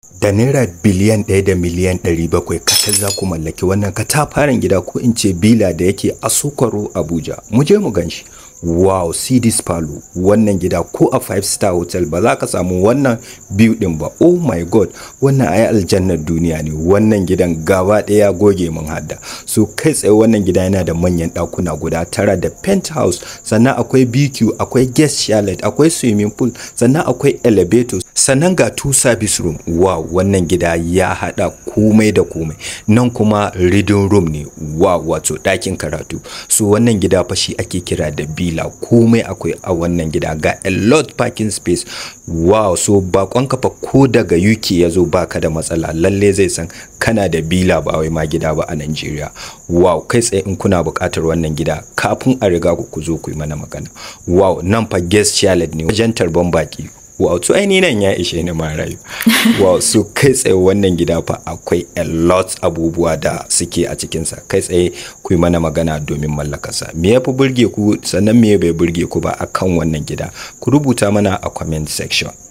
da naira biliyan ɗaya da miliyan ɗari bakwai kacal za ku mallaki wannan katafaren gida ko in ce bila da yake a sokoro abuja mu je mu ganshi wow cds palo wannan gida ko a five star hotel ba za ka samu wannan biyu din ba oh my god wannan ayi aljannar duniya ne wannan gidan gaba ɗaya goge mun hadda so kai tsaye wannan gida yana da manyan ɗakuna guda tara da penthouse sannan akwai bq akwai guest chalet akwai swimming pool sannan akwai elevator sannan ga two service room wow wannan gida ya hada komai da komai nan kuma reading room ne wow wato ɗakin karatu so wannan gida fa shi ake kira da bila komai akwai a wannan gida ga a lot parking space wow so bakon kafa ko daga uk ya zo baka da matsala lalle zai san kana da bila ba wai ma gida ba a Najeriya wow kai tsaye in kuna buƙatar wannan gida kafin a riga ku ku zo ku yi mana magana wow nan fa guest chalet ne wajen tarban baki wow to aini nan ya ishe ni ma rayu wow so kai tsaye wannan gida fa akwai a lot abubuwa da suke a cikinsa kai tsaye ku yi mana magana domin mallakarsa me ya fi burge ku sannan me bai burge ku ba akan wannan gida ku rubuta mana a comment section